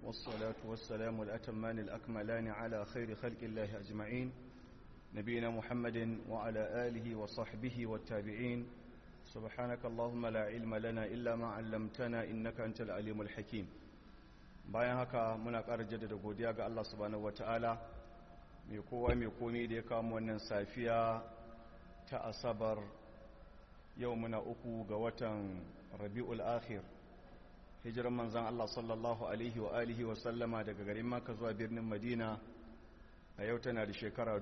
والصلاة والسلام الأتمان الأكملان على خير خلق الله أجمعين نبينا محمد وعلى آله وصحبه والتابعين سبحانك اللهم لا علم لنا إلا ما علمتنا إنك أنت العليم الحكيم bayan haka muna ƙara jaddada godiya ga Allah subhanahu wataala mai kowa mai komi da ya kawo wannan safiya ta asabar yau muna uku ga watan rabi'ul akhir hijiran manzan Allah sallallahu alaihi wa alihi wa sallama daga garin Makka zuwa birnin Madina a yau tana da shekara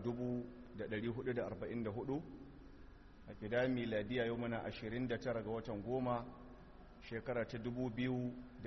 1444 a gida miladiya yau muna 29 ga watan goma shekara ta 2022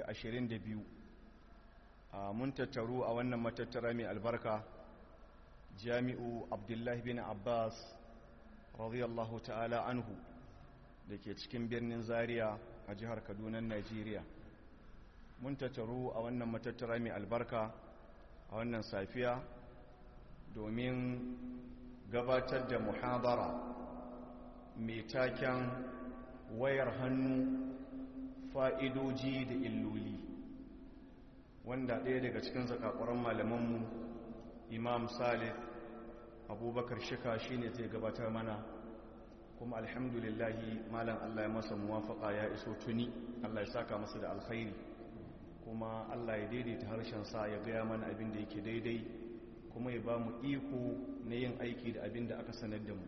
a mun tattaru a wannan matattara mai albarka jami'u abdullahi bin abbas radiyallahu ta'ala anhu da ke cikin birnin zaria a jihar kaduna najeriya mun tattaru a wannan matattara mai albarka a wannan safiya domin gabatar da muhabara mai taken wayar hannu fa'idoji da illoli wanda ɗaya daga cikin zakakuran malamanmu imam salih abubakar shika shine zai gabatar mana kuma alhamdulillahi malam allah ya masa muwafaka ya iso tuni allah ya saka masa da alkhairi kuma allah ya daidaita harshensa ya gaya mana abin da yake daidai kuma ya ba mu iko na yin aiki da abin da aka sanar da mu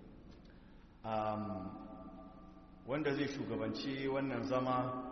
wanda zai shugabanci wannan zama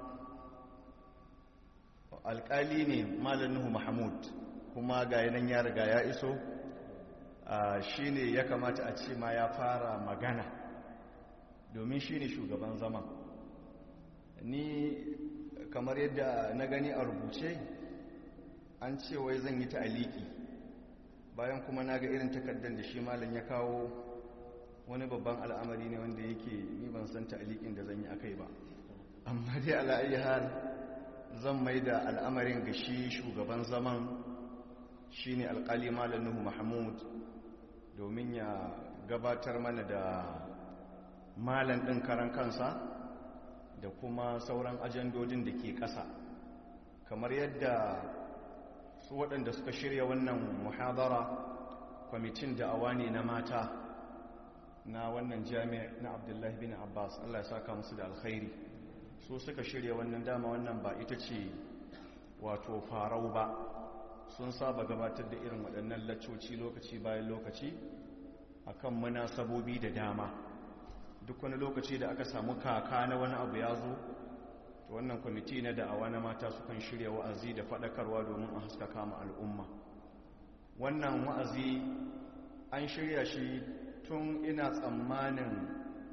alkali ne malam nuhu mahmud kuma ga yanan ya riga ya iso shi ne ya kamata a ce ma ya fara magana domin shi ne shugaban zama ni kamar yadda na gani a rubuce an ce wai zan yi ta'aliki bayan kuma na ga irin takardar da shi malam ya kawo wani babban al'amari ne wanda yake ni ban san ta'alikin da zan yi akai ba amma dai ala'ayi har zan mai da al'amarin ga shi shugaban zaman shi ne alƙali malam nuhu mahmud domin ya gabatar mana da malam ɗin karan kansa da kuma sauran ajandodin da ke ƙasa kamar yadda su waɗanda suka shirya wannan muhadara kwamitin da'awa ne na mata na wannan jami'a na abdullahi bin abbas allah ya saka musu da alkhairi su suka shirya wannan dama wannan ba ita ce wato farau ba sun saba gabatar da irin waɗannan laccoci lokaci bayan lokaci akan munasabobi da dama duk wani lokaci da aka samu kaka na wani abu ya zo to wannan kwamiti na da'awa na mata sukan shirya wa'azi da faɗakarwa domin a haskaka ma al'umma wannan wa'azi an shirya shi tun ina tsammanin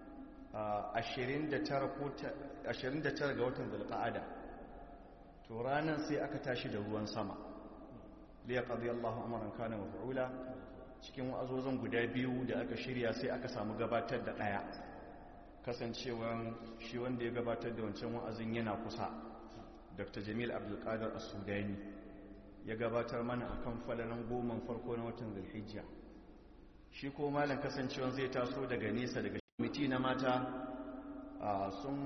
29 ga watan zulqa'ada to ranar sai aka tashi da ruwan sama liya qadi Allahu amran kana maf'ula cikin wa'azozin guda biyu da aka shirya sai aka samu gabatar da daya kasancewan shi wanda ya gabatar da wancan wa'azin yana kusa Dr. Jamil Abdul Qadir As-Sudani ya gabatar mana akan falalan goman farko na watan Zulhijja shi ko malam kasancewan zai taso daga nesa daga kwamiti na mata sun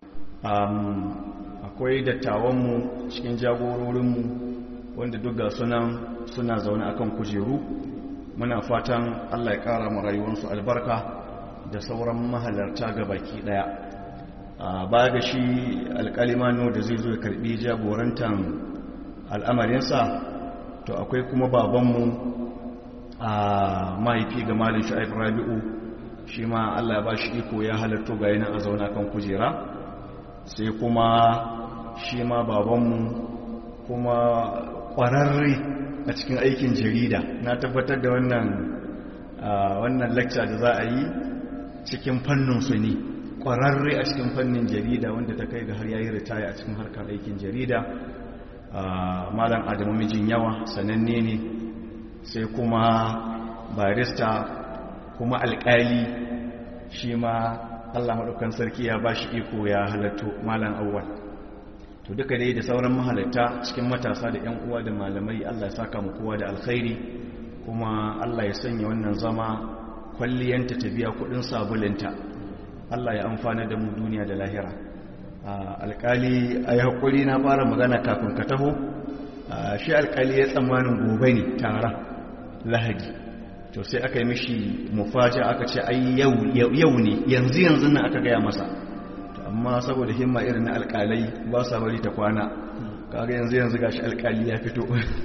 akwai dattawanmu cikin jagororinmu wanda duk ga sunan suna zaune akan kujeru muna fatan allah ya kara mu rayuwarsu albarka da sauran mahalarta ga baki daya ba ga shi alkalimano da zai zo ya karbi jagorantan al'amarinsa to akwai kuma babanmu a mahaifi ga malin sha'ib rabi'u shi ma Allah ya ba shi iko ya halatto ga yana a zauna kan kujera sai kuma shi ma babanmu kuma ƙwararre a cikin aikin jarida na tabbatar da wannan wannan lecture da za a yi cikin fannin su ne ƙwararre a cikin fannin jarida wanda ta kai ga har yayi ritaya a cikin harkar aikin jarida malam adamu mijin yawa sananne ne sai kuma barista kuma alƙali shi ma Allah maɗaukan sarki ya ba shi iko ya halatto malam awwal to duka dai da sauran mahalatta cikin matasa da 'yan uwa da malamai Allah ya saka mu kowa da alkhairi kuma Allah ya sanya wannan zama kwalliyanta ta biya kudin sabulinta Allah ya amfana da mu duniya da lahira alkali a yi haƙuri na fara magana kafin ka taho shi alkali ya tsammanin gobe ne tara lahadi to sai aka yi mishi mufaji aka ce ai yau ne yanzu yanzu nan aka gaya masa amma saboda himma irin na alkalai ba sa bari ta kwana kaga yanzu yanzu gashi alkali ya fito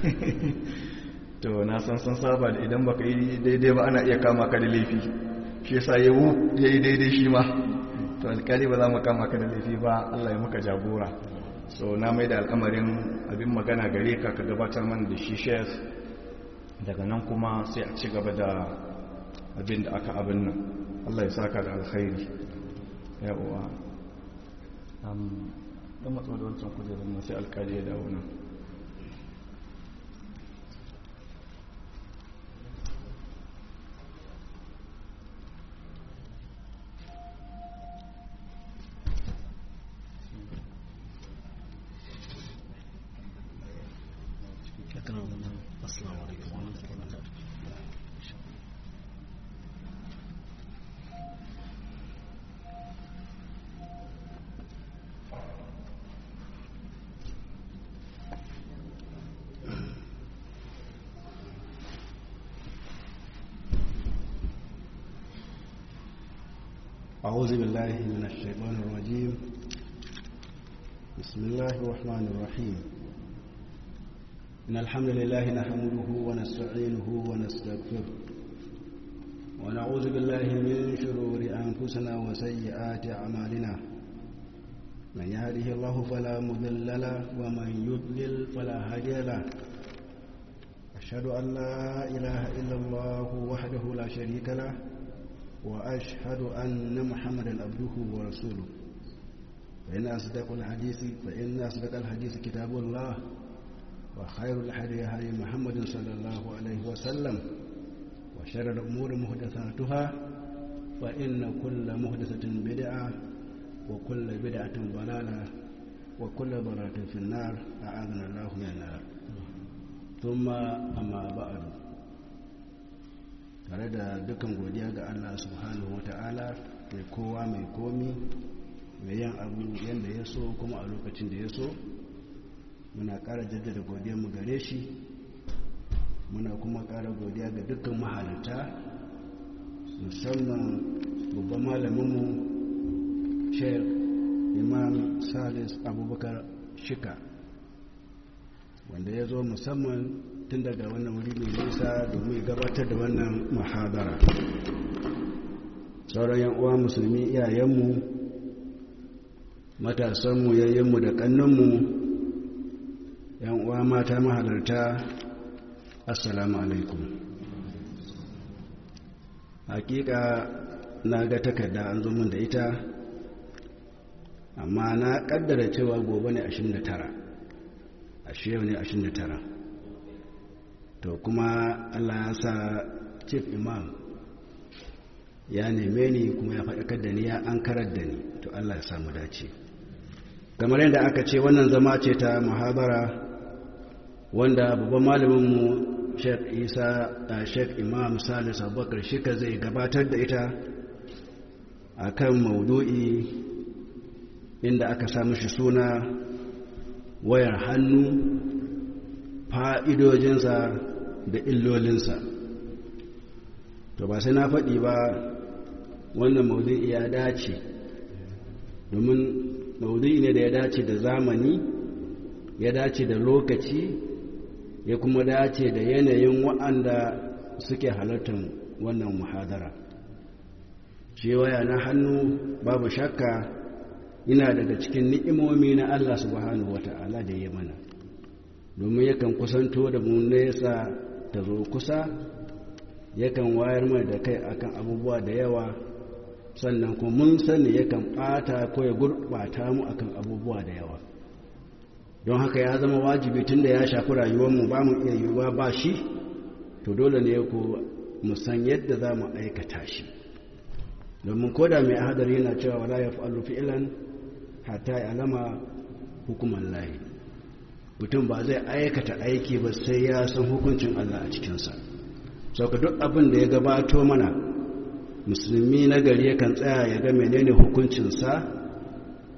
to na san san saba da idan baka yi daidai ba ana iya kama ka da laifi shi yasa yawo yayi daidai shi ma to alkali ba za mu kama ka da laifi ba Allah ya maka jagora so na mai da al'amarin abin magana gare ka ka gabatar man da shi shef daga nan kuma sai a ci gaba da abin da aka abin nan Allah ya saka da alkhairi ya uwa dan matsa da wancan kujerar nan sai alkali ya dawo nan السلام عليكم ورحمة الله وبركاته أعوذ بالله من الشيطان الرجيم بسم الله الرحمن الرحيم إن الحمد لله نحمده ونستعينه ونستغفره ونعوذ بالله من شرور أنفسنا وسيئات أعمالنا من يهده الله فلا مضل له ومن يضلل فلا هادي له أشهد أن لا إله إلا الله وحده لا شريك له وأشهد أن محمدا عبده ورسوله فإن أصدق الحديث فإن أصدق الحديث كتاب الله وخير الحديث هدي محمد صلى الله عليه وسلم وشر الأمور محدثاتها فإن كل محدثة بدعة وكل بدعة ضلالة وكل ضلالة في النار أعاذنا الله من النار ثم أما بعد tare da dukkan godiya ga Allah subhanahu ta'ala mai kowa mai komi mai yin abu yadda ya so kuma a lokacin da ya so muna ƙara jaddada godiyarmu gare shi muna kuma ƙara godiya ga dukkan mahalarta musamman babban malaminmu sheikh imam salis abubakar shika wanda ya zo musamman tun daga wannan wuri mai nisa domin gabatar da wannan mahadara sauran yan uwa musulmi iyayenmu matasanmu yayyenmu da kannanmu yan uwa mata mahalarta assalamu alaikum hakika na ga takarda an zo min da ita amma na kaddara cewa gobe ne 29 ashe yau ne 29 to kuma allah ya sa chief imam ya neme ni kuma ya faɗakar da ni ya an karar da ni to allah ya samu dace kamar yadda aka ce wannan zama ce ta muhabara wanda babban malaminmu sheikh isa a sheikh imam salis abubakar shika zai gabatar da ita a kan maudu'i inda aka samu shi suna wayar hannu fa'idojinsa da illolinsa to ba sai na faɗi ba wannan maudu'i ya dace domin maudu'i ne da ya dace da zamani ya dace da lokaci ya kuma dace da yanayin wa'anda suke halartar wannan muhadara shi waya na hannu babu shakka yana daga cikin ni'imomi na Allah subhanahu wata'ala da ya mana domin yakan kusanto da mu nesa ta zo kusa yakan wayar mai da kai akan abubuwa da yawa sannan kuma mun sani yakan ɓata ko ya gurɓata mu akan abubuwa da yawa don haka ya zama wajibi tun da ya shafi rayuwarmu ba mu iya yiwuwa ba shi to dole ne ku musan yadda za mu aikata shi domin koda mai hadari yana cewa wala ya fa'alu fi'ilan hatta ya alama hukumar layi mutum ba zai aikata aiki ba sai ya san hukuncin Allah a cikinsa sauka duk abin da ya gabato mana musulmi na gari yakan tsaya ya ga menene hukuncinsa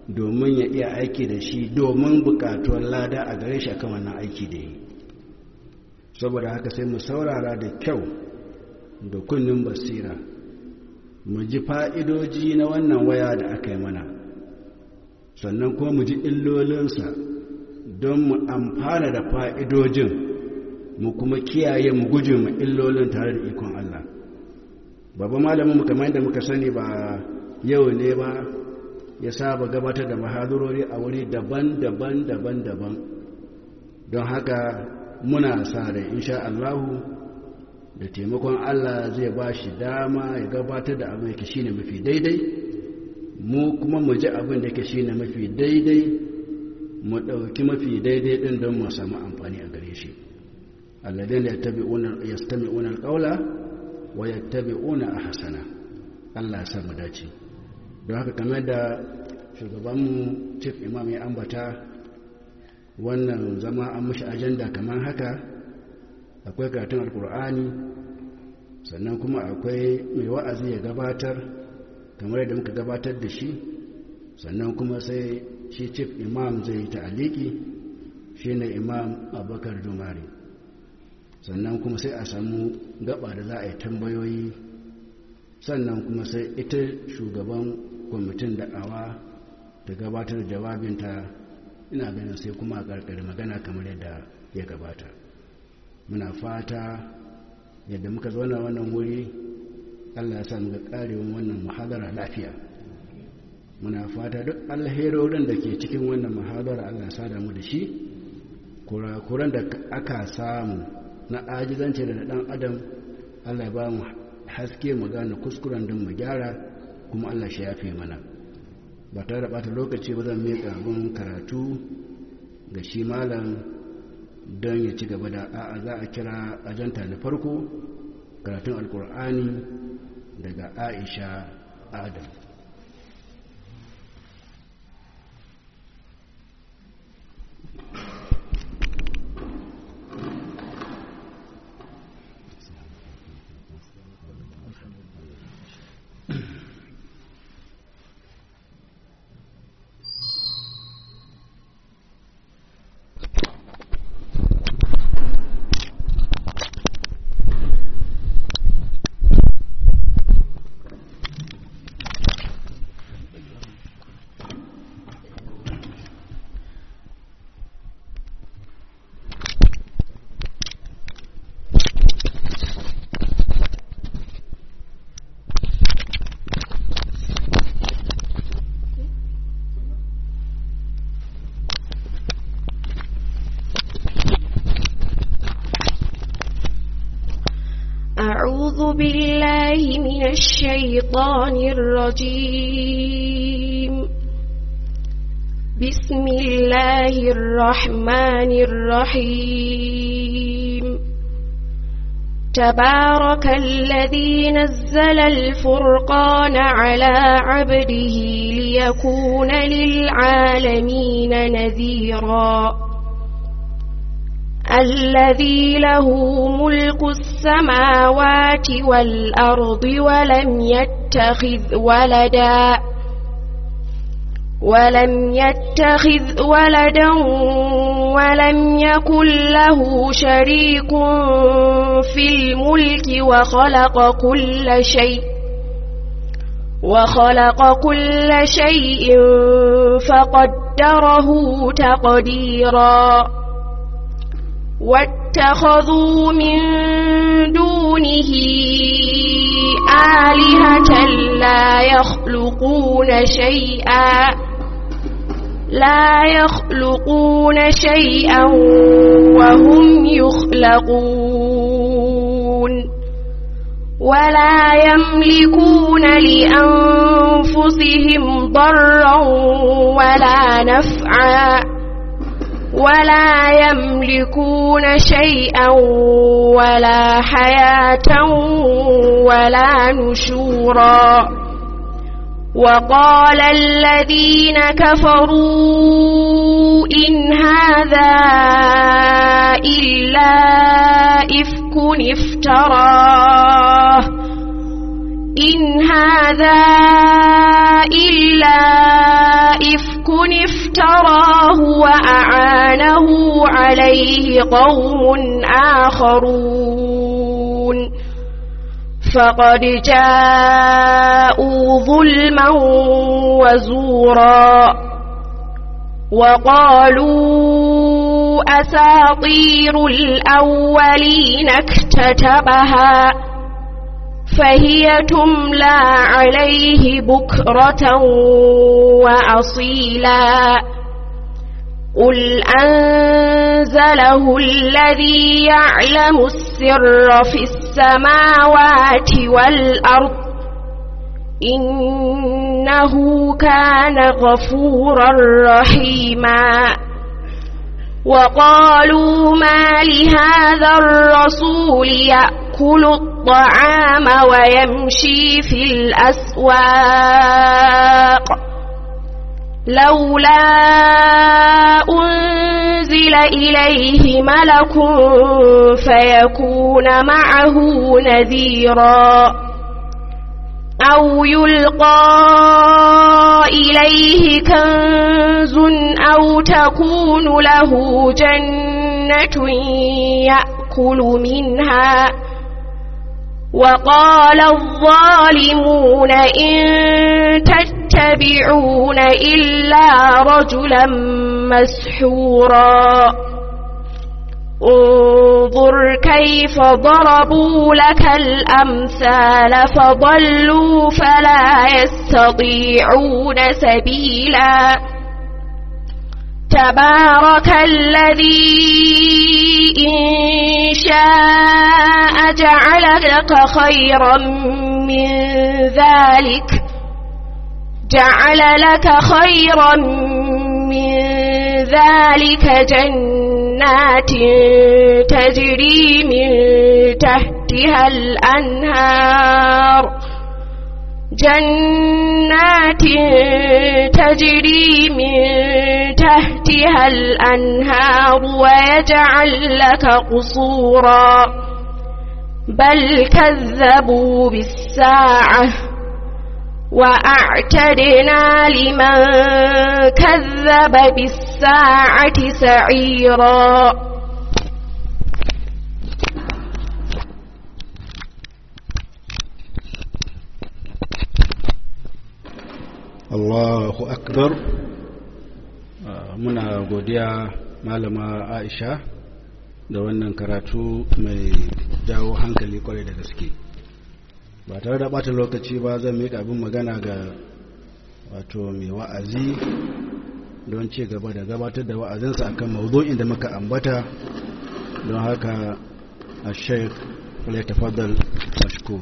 domin ya iya aiki da shi domin bukatuwar lada a gare shi akan wannan aiki da yi saboda haka sai mu saurara da kyau da kunnin basira mu ji fa'idoji na wannan waya da aka yi mana sannan kuma mu ji illolinsa don mu amfana da fa'idojin mu kuma kiyaye mu guje mu illolin tare da ikon Allah babban malamin mu kamar yadda muka sani ba yau ne ba ya saba gabatar da mahadurori a wuri daban-daban daban-daban don haka muna sa da insha Allahu da taimakon Allah zai ba shi dama ya gabatar da abin da shine mafi daidai mu kuma mu ji abin da shine mafi daidai mu ɗauki mafi daidai ɗin don mu samu amfani a gare shi alladin da ya stami unar ƙaula wa ya tabi una a hasana Allah ya mu dace don haka kamar da shugabanmu chief imam ya ambata wannan zama an mashi ajanda kamar haka akwai karatun alkur'ani sannan kuma akwai mai wa'azi ya gabatar kamar yadda muka gabatar da shi sannan kuma sai shi chief imam zai yi ta'aliki shi ne imam abubakar dumari sannan kuma sai a samu gaba da za a yi tambayoyi sannan kuma sai ita shugaban kwamitin da'awa ta gabatar jawabinta ina ganin sai kuma a karkar magana kamar yadda ya gabata muna fata yadda muka zauna wannan wuri allah ya sa muka karewan wannan muhadara lafiya muna fata duk alherorin da ke cikin wannan muhadara allah ya sada mu da shi kurakuran da aka samu na ajizance da dan adam allah ya ba mu haske mu gane kuskuren don mu gyara kuma allah shi yafe mana ba tare da bata lokaci ba zan miƙa abin karatu ga shi malam don ya ci gaba da a'a za a kira ajanta na farko karatun alkur'ani daga aisha adam أعوذ بالله من الشيطان الرجيم بسم الله الرحمن الرحيم تبارك الذي نزل الفرقان على عبده ليكون للعالمين نذيراً الذي له ملك السماوات والأرض ولم يتخذ ولدا ولم يتخذ ولدا ولم يكن له شريك في الملك وخلق كل شيء وخلق كل شيء فقدره تقديرا واتخذوا من دونه آلهة لا يخلقون شيئا لا يخلقون شيئا وهم يخلقون ولا يملكون لأنفسهم ضرا ولا نفعا ولا يملكون شيئا ولا حياة ولا نشورا وقال الذين كفروا إن هذا إلا إفك افتراه إن هذا إلا إفك إفك افتراه وأعانه عليه قوم آخرون فقد جاءوا ظلما وزورا وقالوا أساطير الأولين اكتتبها فهي تملى عليه بكرة وأصيلا قل أنزله الذي يعلم السر في السماوات والأرض إنه كان غفورا رحيما وقالوا ما لهذا الرسول يأكل الطعام ويمشي في الأسواق لولا أنزل إليه ملك فيكون معه نذيرا أو يلقى إليه كنز أو تكون له جنة يأكل منها وقال الظالمون إن تتبعون إلا رجلا مسحورا انظر كيف ضربوا لك الأمثال فضلوا فلا يستطيعون سبيلا تبارك الذي إن شاء جعل لك خيرا من ذلك جعل لك خيرا من ذلك جنات تجري من تحتها الأنهار جنات تجري من تحتها الأنهار ويجعل لك قصورا بل كذبوا بالساعة وأعتدنا لمن كذب بالساعة سعيرا Allahu akbar muna godiya malama Aisha da wannan karatu mai jawo hankali kwarai da gaske ba tare da bata lokaci ba zan miƙa abin magana ga wato mai wa'azi don ci gaba da gabatar da wa'azinsa akan mawdu'in da muka ambata don haka a sheik ya tafaddal mashkur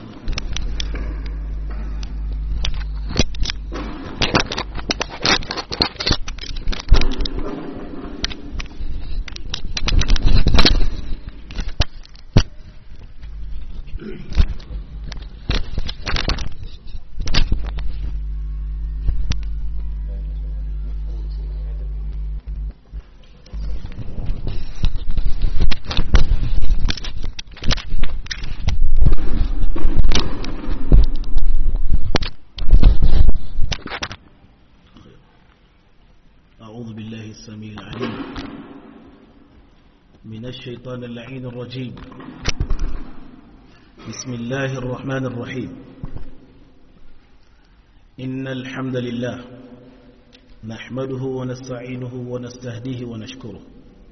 أعوذ بالله السميع العليم من الشيطان اللعين الرجيم بسم الله الرحمن الرحيم إن الحمد لله نحمده ونستعينه ونستهديه ونشكره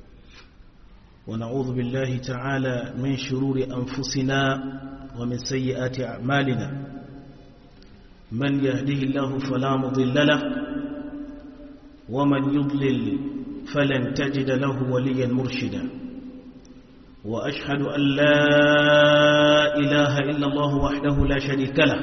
ونعوذ بالله تعالى من شرور أنفسنا ومن سيئات أعمالنا من يهده الله فلا مضل له ومن يضلل فلن تجد له وليا مرشدا وأشهد أن لا إله إلا الله وحده لا شريك له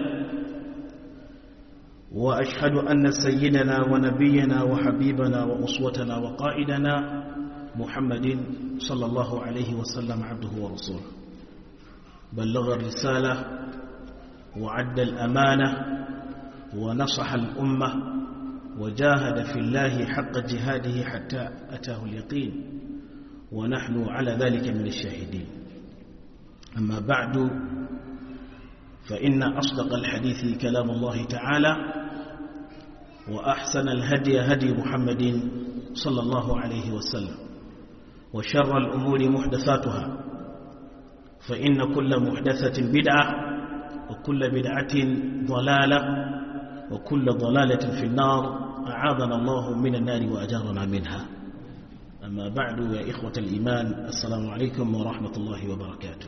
وأشهد أن سيدنا ونبينا وحبيبنا وأسوتنا وقائدنا محمد صلى الله عليه وسلم عبده ورسوله بلغ الرسالة وعد الأمانة ونصح الأمة وجاهد في الله حق جهاده حتى أتاه اليقين ونحن على ذلك من الشاهدين أما بعد فإن أصدق الحديث كلام الله تعالى وأحسن الهدي هدي محمد صلى الله عليه وسلم وشر الأمور محدثاتها فإن كل محدثة بدعة وكل بدعة ضلالة وكل ضلالة في النار أعاذنا الله من النار وأجارنا منها أما بعد يا إخوة الإيمان السلام عليكم ورحمة الله وبركاته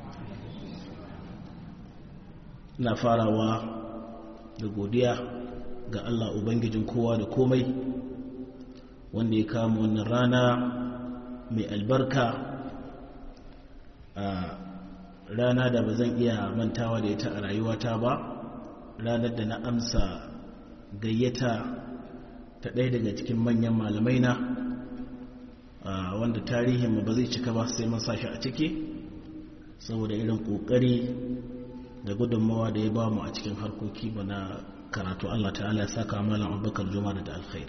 na farawa da godiya ga Allah Ubangijin kowa da komai wanda ya kama wannan rana mai albarka a rana da ba zan iya mantawa da ita a rayuwata ba ranar da na amsa gayyata ta ɗaya daga cikin manyan malamai na wanda tarihin ba zai cika ba sai mun sashi a ciki saboda irin ƙoƙari da gudunmawa da ya ba mu a cikin harkoki ba na karatu Allah ta'ala ya saka malam abubakar juma da alkhairi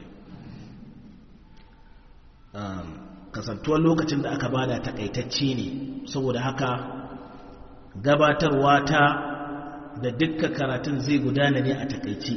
kasantuwar lokacin da aka bada takaitacce ne saboda haka gabatarwa ta da dukkan karatun zai gudana ne a takaici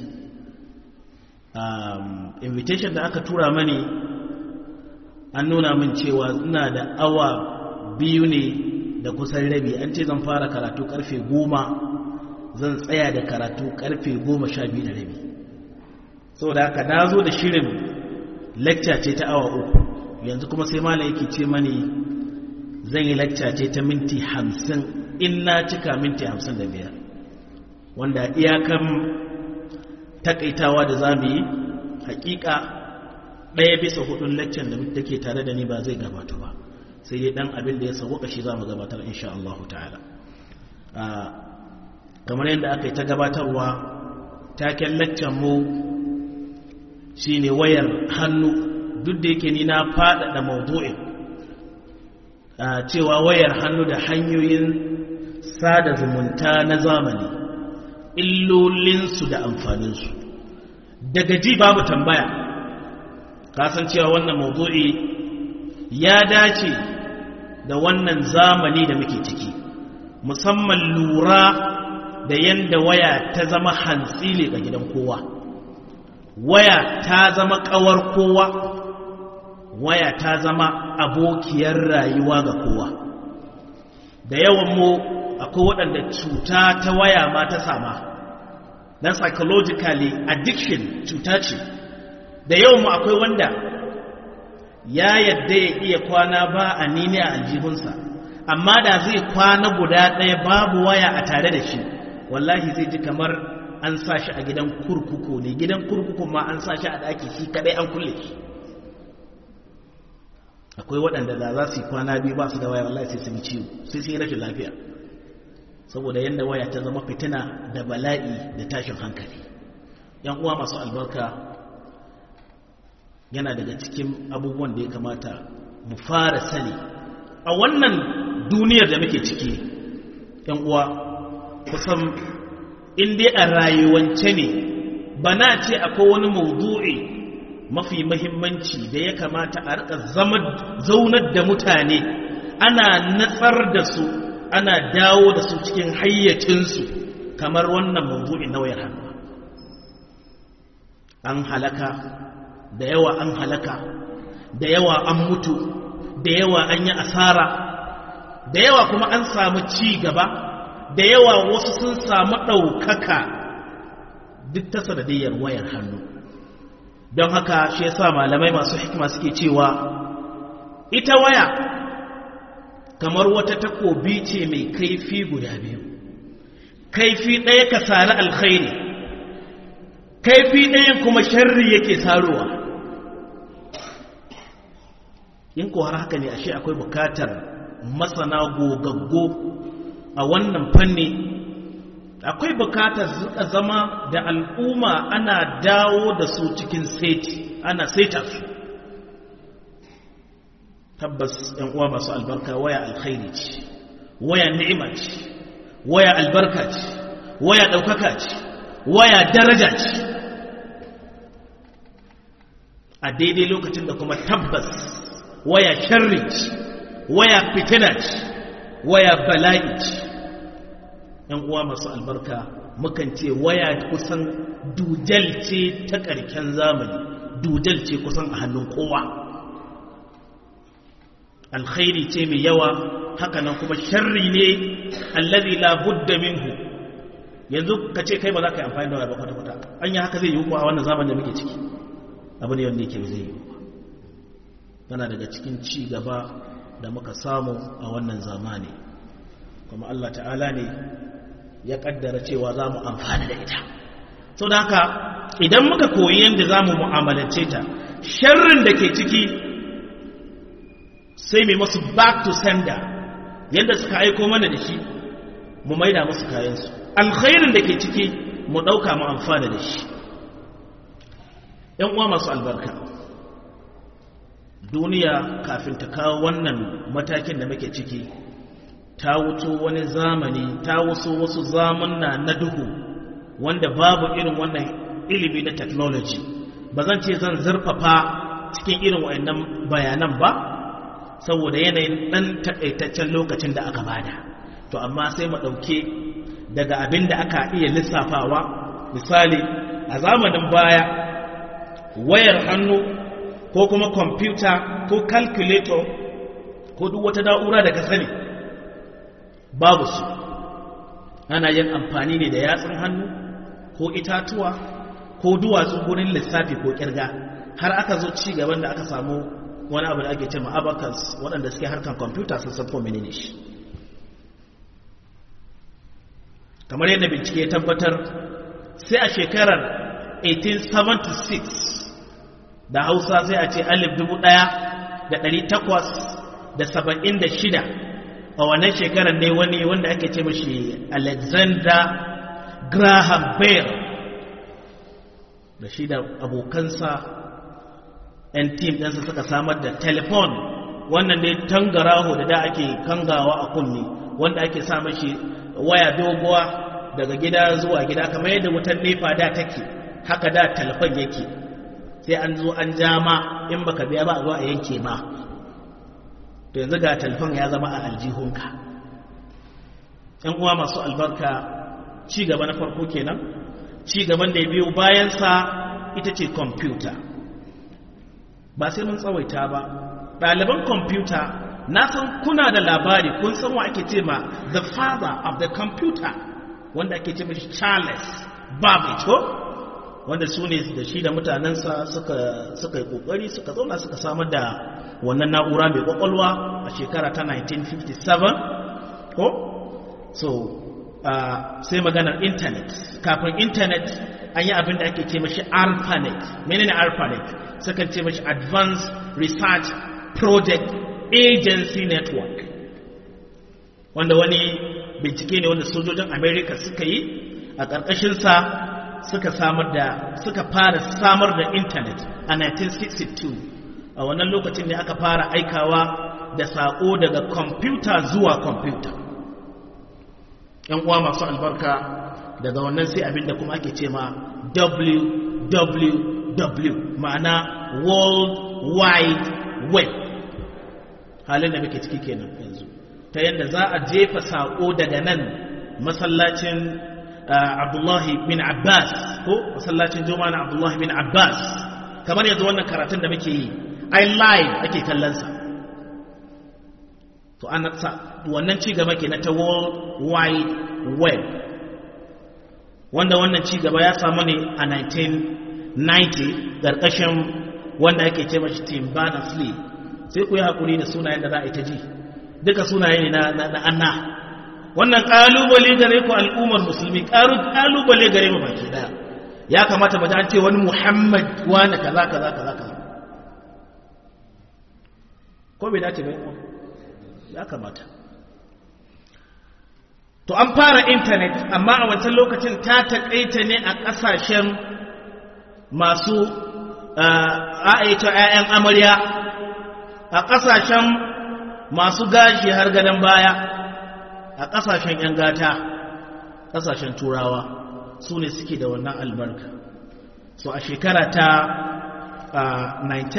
invitation da aka tura mani an nuna min cewa ina da awa biyu ne da kusan rabi an ce zan fara karatu karfe goma zan tsaya da karatu karfe goma sha biyu da rabi saboda haka na zo da shirin lecture ce ta awa uku yanzu kuma sai malam yake ce mani zan yi lecture ce ta minti hamsin in na cika minti hamsin da biyar wanda iyakan takaitawa da za mu yi hakika ɗaya bisa hudun lecture da take tare da ni ba zai gabata ba sai dai dan abin da ya sauka shi za mu gabatar insha Allah ta'ala kamar yadda aka yi ta gabatarwa taken laccan mu shine wayar hannu duk da yake ni na faɗaɗa mawdu'in cewa wayar hannu da hanyoyin sada zumunta na zamani illolinsu da amfaninsu daga ji babu tambaya kasancewa wannan mawdu'i ya dace da wannan zamani da muke ciki musamman lura da yanda waya ta zama hantsile ga gidan kowa waya ta zama kawar kowa waya ta zama abokiyar rayuwa ga kowa da yawan mu akwai waɗanda cuta ta waya ma ta sama dan psychologically addiction cuta ce da yawan mu akwai wanda ya yadda ya iya kwana ba a nini a aljihunsa amma da zai kwana guda ɗaya babu waya a tare da shi wallahi zai ji kamar an sa shi a gidan kurkuku ne gidan kurkuku ma an sa shi a ɗaki shi kaɗai an kulle shi akwai waɗanda da za su yi kwana biyu ba su da waya wallahi sai sun ciwo sai sun yi rashin lafiya saboda yadda waya ta zama fitina da bala'i da tashin hankali yan uwa masu albarka yana daga cikin abubuwan da ya kamata mu fara sani a wannan duniyar da muke ciki yan uwa kusan dai a rayuwance ne ba na ce akwai wani maudu'i mafi mahimmanci da ya kamata a rika zaunar da mutane ana natsar da su ana dawo da su cikin hayyacinsu kamar wannan maudu'i na wayar hannu an halaka da yawa an halaka da yawa an mutu da yawa an yi asara da yawa kuma an samu ci gaba da yawa wasu sun samu ɗaukaka duk ta sanadiyyar wayar hannu don haka shi yasa malamai masu hikima suke cewa ita waya kamar wata takobi ce mai kaifi guda biyu kaifi ɗaya ka sari alkhairi kaifi ɗayan kuma sharri yake sarowa in ko har haka ne ashe akwai bukatar masana gogaggo a wannan fanni akwai bukatar suka zama da al'umma ana dawo da su cikin seti ana saita su tabbas yan uwa masu albarka waya alkhairi ce waya ni'ima ce waya albarka ce waya ɗaukaka ce waya daraja ce a daidai lokacin da kuma tabbas waya sharri ce waya fitina ce waya bala'i ce ‘yan uwa masu albarka mukan ce waya kusan dujal ce ta ƙarken zamani dujal ce kusan a hannun kowa alkhairi ce mai yawa hakanan kuma sharri ne allazi la budda minhu yanzu ka ce kai ba za ka yi amfani da waya ba kwata-kwata an yi haka zai yi kuwa a wannan zamanin da muke ciki abu ne wanda yake zai yi tana daga cikin ci gaba da muka samu a wannan zamani kuma Allah ta'ala ne ya kaddara cewa za mu amfani da ita sau da haka idan muka koyi yadda za mu mu'amalance ta sharrin da ke ciki sai mai masu back to sender yadda suka aiko mana da shi mu maida musu kayansu alkhairin da ke ciki mu ɗauka mu amfana da shi ‘yan uwa masu albarka duniya kafin ta kawo wannan matakin da muke ciki ta wuto wani zamani ta wasu wasu zamanna na duhu wanda babu irin wannan ilimi na technology ba zan ce zan zurfafa cikin irin wayannan bayanan ba saboda yanayin ɗan takaitaccen lokacin da aka bada to amma sai mu ɗauke daga abin da aka iya lissafawa misali a zamanin baya wayar hannu ko kuma kwamfuta ko calculator ko duk wata na'ura da ka sani babu su ana yin amfani ne da yatsun hannu ko itatuwa ko duwatsu gurin lissafi ko kirga har aka zo ci gaban da aka samu wani abu da ake ce ma abacus waɗanda suke harkar kwamfuta sun san ko menene shi kamar yadda bincike ya tabbatar sai a shekarar 1876 da hausa sai a ce alif dubu ɗaya da ɗari takwas da saba'in da shida a wannan shekarar ne wani wanda ake ce mashi alexander graham bell da shi da abokansa 'yan tim ɗansa suka samar da telefon wannan ne tangaraho da da ake kangawa a kunni wanda ake sa mashi waya doguwa daga gida zuwa gida kamar yadda wutar nefa da take haka da telefon yake sai an zo an jama in baka biya ba a zo a yanke ma to yanzu ga telefon ya zama a aljihunka yan uwa masu albarka ci gaba na farko kenan ci gaban da ya biyo bayansa ita ce kwamfuta ba sai mun tsawaita ba ɗaliban kwamfuta na san kuna da labari kun san wa ake ce ma the father of the computer wanda ake ce mashi charles babbage ko wanda su ne da shi da mutanensa suka yi kokari suka zauna suka samar da wannan na'ura mai kwakwalwa a shekara ta 1957 ko so uh, sai maganar intanet kafin intanet an yi abin da ake ce mashi arpanet menene arpanet sukan ce mashi advanced research project agency network wanda wani bincike ne wanda sojojin america suka yi a ƙarƙashinsa suka samar da suka fara samar da intanet a 1962 a wannan lokacin ne aka fara aikawa da saƙo daga kwamfuta zuwa kwamfuta yan uwa masu albarka daga wannan sai abinda kuma ake ce ma www ma'ana world wide web halin da muke ciki kenan yanzu ta yadda za a jefa saƙo daga nan masallacin abdullahi bin abbas ko masallacin juma'a na abdullahi bin abbas kamar yanzu wannan karatun da muke yi ai live ake kallonsa to an wannan ci gaba ke na ta world wide web wanda wannan ci gaba ya samu ne a 1990 ƙarƙashin wanda ake ce mashi tim berners-lee sai ku yi haƙuri da sunayen da za a yi ta ji duka sunaye ne na anna wannan ƙalubale gare ku al'ummar musulmi ƙalubale gare mu baki ɗaya ya kamata mu an ce wani muhammad wani kaza kaza kaza kaza ko bai dace bai ya kamata to an fara intanet amma a wancan lokacin ta taƙaita ne a ƙasashen masu a'aita 'ya'yan amarya a ƙasashen masu gashi har gadon baya a ƙasashen 'yan gata ƙasashen turawa su ne suke da wannan albarka so a shekara ta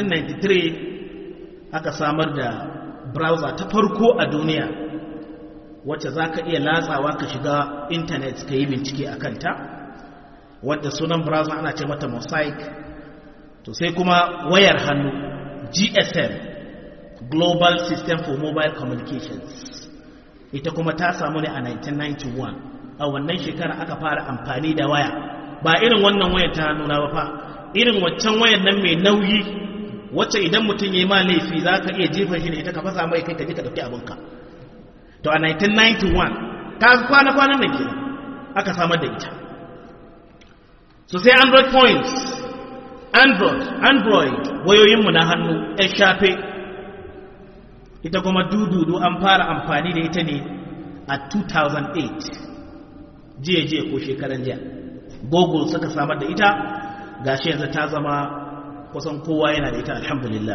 1993 aka samar da browser ta farko a duniya wacce za ka iya latsawa ka shiga intanet ka yi bincike a kanta wadda sunan browser ana ce mata mosaic to sai kuma wayar hannu gsm global system for mobile communications ita kuma ta samu ne a 1991 a wannan shekara aka fara amfani da waya ba irin wannan wayar ta nuna ba fa irin waccan wayar nan mai nauyi wacce idan mutum ya yi ma laifi za ka iya jefa shi da ita ka fasa mai kai ka je ka ɗauki abinka to a 1991 ta kwana-kwanan nan ke aka samar da ita so sai android points android android wayoyinmu na hannu ya shafe ita kuma dududu an fara amfani da ita ne a 2008 jiya-jiya ko shekaran jiya google suka samar da ita gashi yanzu ta zama kusan kowa yana da ita alhamdulillah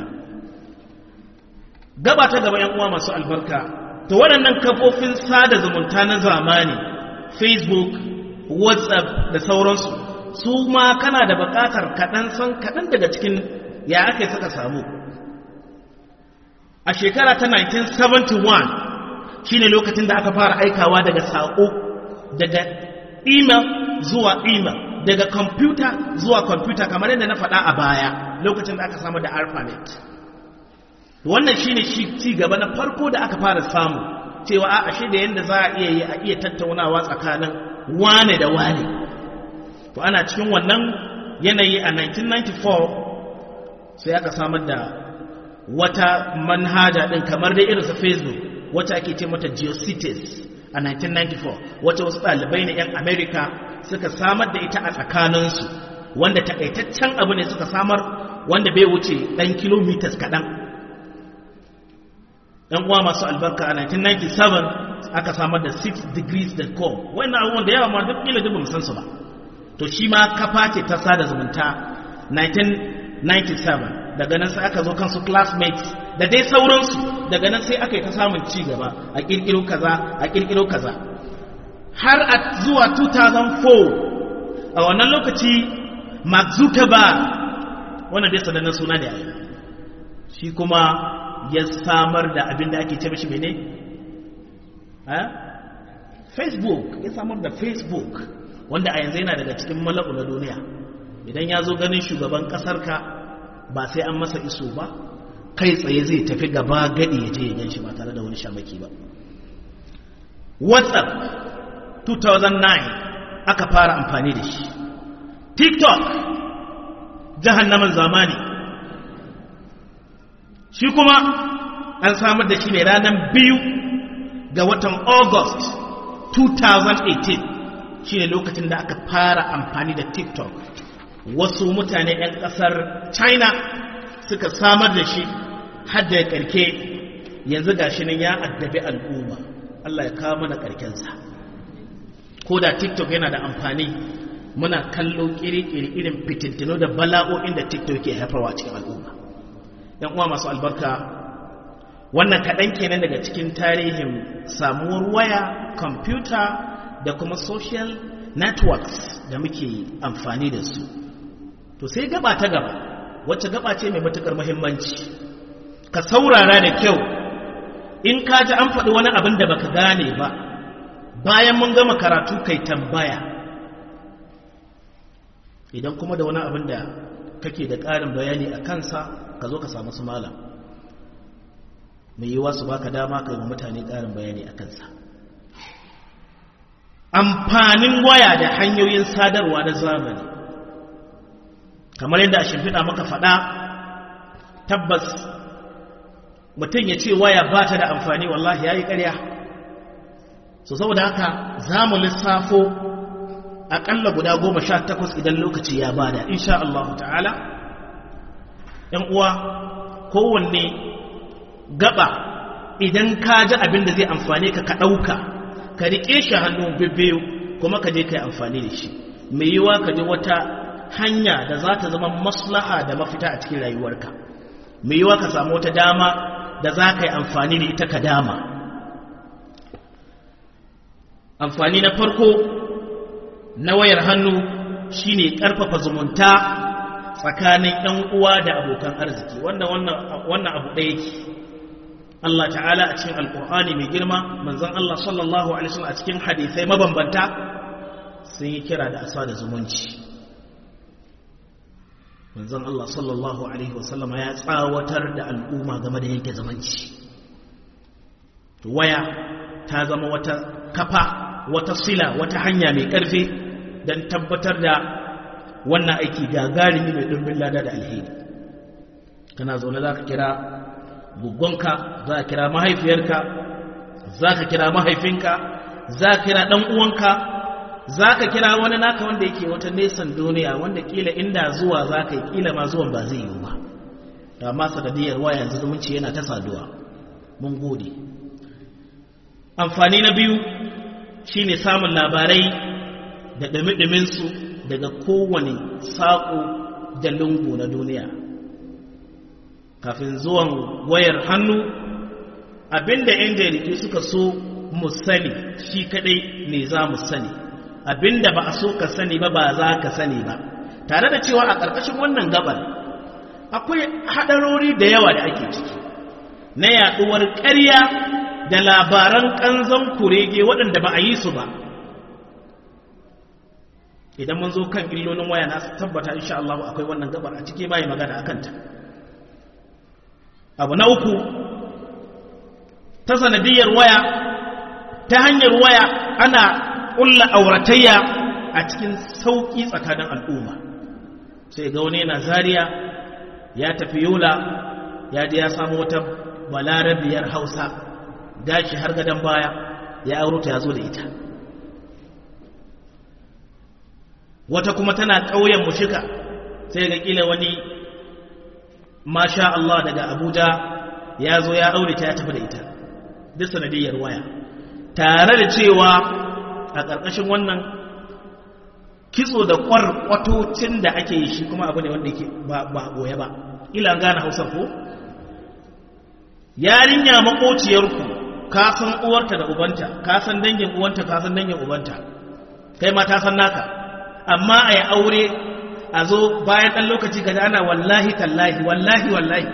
gaba ta gaba yan uwa masu albarka to waɗannan kafofin sada zumunta na zamani facebook whatsapp da sauransu su ma kana da buƙatar kaɗan san kaɗan daga cikin ya aka suka samu a shekara ta 1971 shine lokacin da aka fara aikawa daga saƙo daga email zuwa email daga kwamfuta zuwa kwamfuta kamar yadda na faɗa a baya lokacin da aka samu da alphabet wannan shine ci gaba na farko da aka fara samu cewa a ashe da yadda za a iya yi a iya tattaunawa tsakanin wane da wane to ana cikin wannan yanayi a 1994 sai aka samar da wata manhaja din kamar da irinsa facebook wacce ake ce mata geocities a 1994 wacce wasu ɗalibai na 'yan america suka samar da ita a tsakaninsu wanda takaitaccen abu ne suka samar wanda bai wuce ɗan kilomitas kaɗan ɗan uwa masu albarka a 1997 aka samar da 6degrees.com wannan abubuwan da yawa ma duk ila duk san su ba to shi ma kafa ce ta sada zumunta 1997 daga nan sai aka zo kansu classmates da dai sauransu daga nan sai aka yi ta samun ci gaba a kirkiro kaza a kirkiro kaza har a zuwa 2004 a wannan lokaci mark zuckerberg wannan dai sanannen suna ne shi kuma ya samar da abin da ake ce mashi mene facebook ya samar da facebook wanda a yanzu yana daga cikin malaku na duniya idan ya zo ganin shugaban kasarka ba sai an masa iso ba kai tsaye zai tafi gaba gadi ya je ya gan shi ba tare da wani shamaki ba whatsapp 2009 aka fara amfani da shi tiktok jahannaman zamani shi kuma an samar da shi ne ranar biyu ga watan august 2018 shi ne lokacin da aka fara amfani da tiktok wasu mutane 'yan kasar china suka samar da shi hadda ya karke yanzu ga shi nan ya addabi al'umma allah ya kawo mana karkensa ko da tiktok yana da amfani muna kallo kiri-kiri irin fitintino da bala'o'in da tiktok ke haifarwa cikin al'umma yan uwa masu albarka wannan kaɗan kenan daga cikin tarihin samuwar waya kwamfuta da kuma social networks da muke amfani da su to sai gaba ta gaba wacce gaba ce mai matukar muhimmanci ka saurara da kyau in ka ji an faɗi wani abin da baka gane ba bayan mun gama karatu kai tambaya idan kuma da wani abin da kake da ƙarin bayani a kansa ka zo ka samu su malam mai yiwa su baka dama ka yi wa mutane ƙarin bayani a kansa amfanin waya da hanyoyin sadarwa na zamani kamar yadda a shimfiɗa maka faɗa tabbas mutum ya ce waya ba ta da amfani wallahi ya yi ƙarya so saboda haka za mu lissafo aƙalla guda goma sha takwas idan lokaci ya bada insha Allah ta'ala ‘yan uwa kowanne gaba idan ka ji abin da zai amfane ka ka ɗauka ka riƙe shi hannu bibbiyu kuma ka je ka yi amfani da shi mai yiwa ka ji wata hanya da za ta zama maslaha da mafita a cikin rayuwarka mai yiwa ka samu wata dama da za ka yi amfani da ita ka dama amfani na farko na wayar hannu shine ƙarfafa zumunta tsakanin ‘yan uwa da abokan arziki wannan wannan abu ɗaya yake Allah ta'ala a cikin alkur'ani mai girma manzon Allah sallallahu alaihi wasallam a cikin hadisai mabambanta sun yi kira da asa da zumunci manzon Allah sallallahu alaihi wasallam ya tsawatar da al'umma game da yanke zumunci waya ta zama wata kafa wata sila wata hanya mai karfi don tabbatar da wannan aiki gagarumi mai ɗumbin lada da alheri kana zaune za ka kira gugonka za ka kira mahaifiyarka za ka kira mahaifinka za ka kira ɗan uwanka za ka kira wani naka wanda yake wata nesan duniya wanda kila inda zuwa za ka yi kila ma zuwan ba zai yiwu ba da ma sanadiyar waya yanzu zumunci yana ta saduwa mun gode amfani na biyu shine samun labarai da ɗumi-ɗuminsu daga kowane saƙo da lungu na duniya kafin zuwan wayar hannu abinda 'yan jaridu suka so mu sani shi kadai ne za mu sani abinda ba a so ka sani ba ba za ka sani ba tare da cewa a ƙarƙashin wannan gabar akwai haɗarori da yawa da ake ciki na yaɗuwar ƙarya da labaran ƙanzon kurege waɗanda ba a yi su ba idan mun zo kan illolin waya na tabbata insha Allah akwai wannan gabar a ciki bai magana akan ta abu na uku ta sanadiyar waya ta hanyar waya ana ƙulla auratayya a cikin sauƙi tsakanin al'umma sai ga wani yana zariya ya tafi yola ya je ya samu wata balarabiyar hausa gashi har gadon baya ya auro ta ya zo da ita wata kuma tana ƙauyen mushika sai ga ƙila wani masha Allah daga Abuja ya zo ya aure ta ya tafi da ita duk sanadiyyar waya tare da cewa a ƙarƙashin wannan kitso da ƙwarƙwatocin da ake yi shi kuma abu ne wanda yake ba a goye ba ila gane hausar ko yarinya maƙociyarku ka san uwarta da ubanta ka san dangin uwanta ka san dangin ubanta kai ma ta san naka amma a yi aure a zo bayan ɗan lokaci ga ana wallahi tallahi wallahi wallahi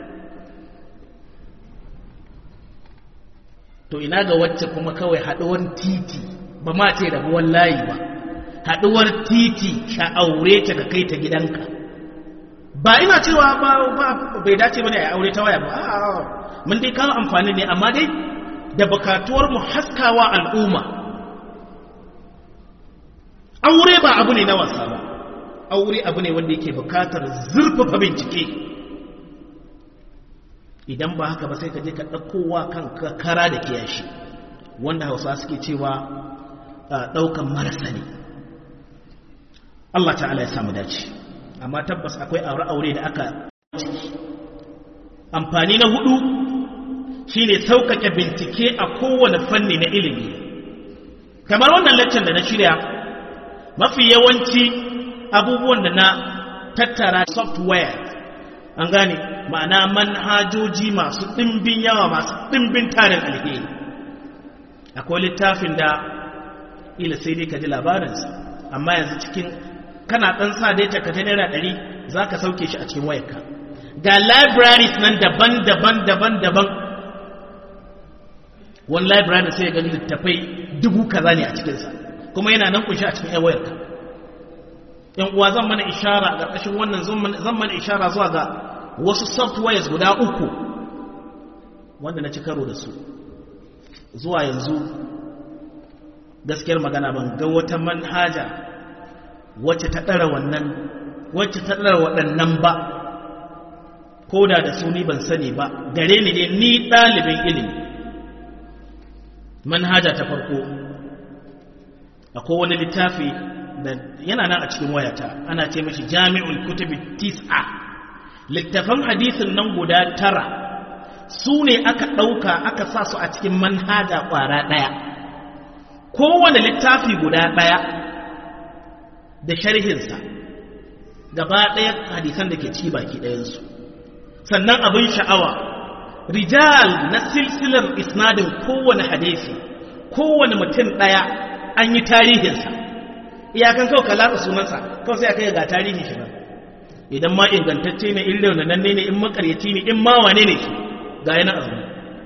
to ina ga wacce kuma kawai haɗuwar titi ba ma ce da wallahi ba haɗuwar titi ka aure ta ka kai ta gidanka ba ina cewa ba bai dace bane a aure ta waya ba mun dai kawo amfani ne amma dai da bukatuwar mu haskawa al'umma aure ba abu ne na wasa ba aure abu ne wanda yake bukatar zurfafa bincike idan ba haka ba sai ka je ka ɗaukowa kan kara da kiyashi wanda hausa suke cewa ɗaukan marasa ne Allah ta'ala ya samu dace amma tabbas akwai aure-aure da aka amfani na hudu shine sauƙaƙe bincike a kowane fanni na ilimi kamar wannan laccan da na shirya mafi yawanci abubuwan da na tattara software an gane ma'ana manhajoji masu ɗimbin yawa masu ɗimbin tarin alheri akwai littafin da ila sai dai ka ji labarinsa amma yanzu cikin kana ɗan sa dai ta naira ɗari za ka sauke shi a cikin wayarka ga libraries nan daban-daban daban-daban wani library sai ga littafai dubu kaza ne a cikinsa kuma yana nan kunshi a cikin wayarka yan uwa zan mana ishara a ƙarƙashin wannan zan mana ishara zuwa ga wasu softwares guda uku wanda na ci karo da su zuwa yanzu gaskiyar magana ban ga wata manhaja wacce ta ɗara wannan wacce ta ɗara waɗannan ba ko da da su ni ban sani ba gare ni ne ni ɗalibin ilimi manhaja ta farko akwai wani littafi da yana nan a cikin wayata ana ce mashi jami'ul kutubi tis'a littafan hadisin nan guda tara su ne aka ɗauka aka sa su a cikin manhaja ƙwara ɗaya kowane littafi guda ɗaya da sharhinsa gaba ɗaya hadisan da ke ci baki ɗayansu sannan abin sha'awa rijal na silsilar isnadin kowane hadisi kowane mutum ɗaya an yi tarihinsa iyakan kawai ka latsa sunansa kawai sai aka yi ga tarihin shi nan idan ma ingantacce ne in raunananne ne in makaryaci ne in ma wane ne shi ga yana azumi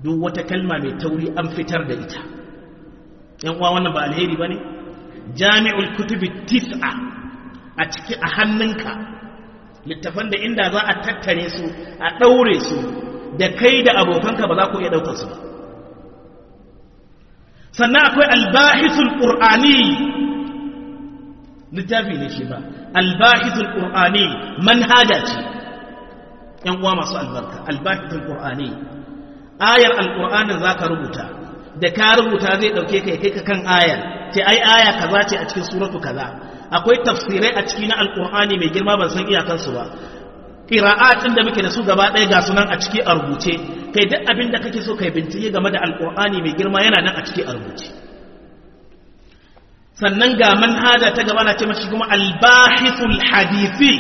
duk wata kalma mai tauri an fitar da ita yan uwa wannan ba alheri bane jami'ul kutubi tis'a a ciki a hannunka littafan da inda za a tattare su a daure su da kai da abokanka ba za ku iya daukar su ba sannan akwai albahithul qur'ani littafi ne shi ba albahithul qur'ani manhaja ce yan uwa masu albarka albahithul qur'ani ayar alqur'anin zaka rubuta da ka rubuta zai dauke ka kai ka kan ayar ce ai aya kaza ce a cikin suratu kaza akwai tafsirai a ciki na alqur'ani mai girma ban san iyakansu ba qira'atin da muke da su gaba ɗaya ga sunan a ciki a rubuce kai duk abin da kake so kai bincike game da alqur'ani mai girma yana nan a ciki a rubuce sannan ga manhaja ta gaba na ce mashi kuma albahithul hadisi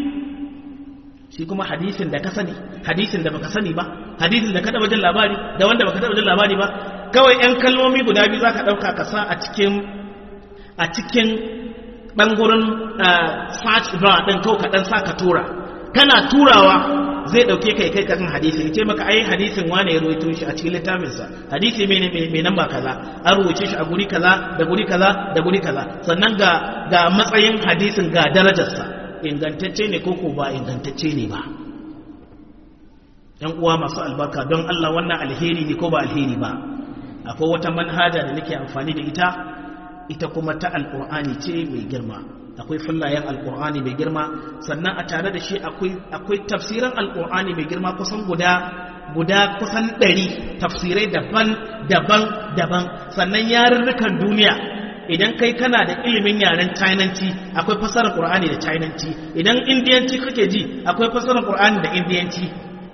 shi kuma hadisin da ka sani hadisin da baka sani ba hadisin da ka taba jin labari da wanda baka taba jin labari ba kawai yan kalmomi guda biyu zaka dauka ka sa a cikin a cikin dan gurin search bar din kawai ka dan sa ka tura kana turawa zai dauke kai kai kan hadisi ya ce maka ai hadisin wane ya rawaito shi a cikin littafinsa hadisi mai mai namba kaza an rubuce shi a guri kaza da guri kaza da guri kaza sannan ga ga matsayin hadisin ga darajarsa ingantacce ne ko ko ba ingantacce ne ba yan uwa masu albarka don Allah wannan alheri ne ko ba alheri ba akwai wata manhaja da nake amfani da ita ita kuma ta alqur'ani ce mai girma akwai fillayen alkur'ani mai girma sannan a tare da shi akwai tafsiran alkur'ani mai girma kusan guda guda kusan ɗari tafsirai daban daban daban sannan yarurrukan duniya idan kai kana da ilimin yaren chinanci akwai fasarar qur'ani da chinanci idan indiyanci kake ji akwai fasarar qur'ani da indiyanci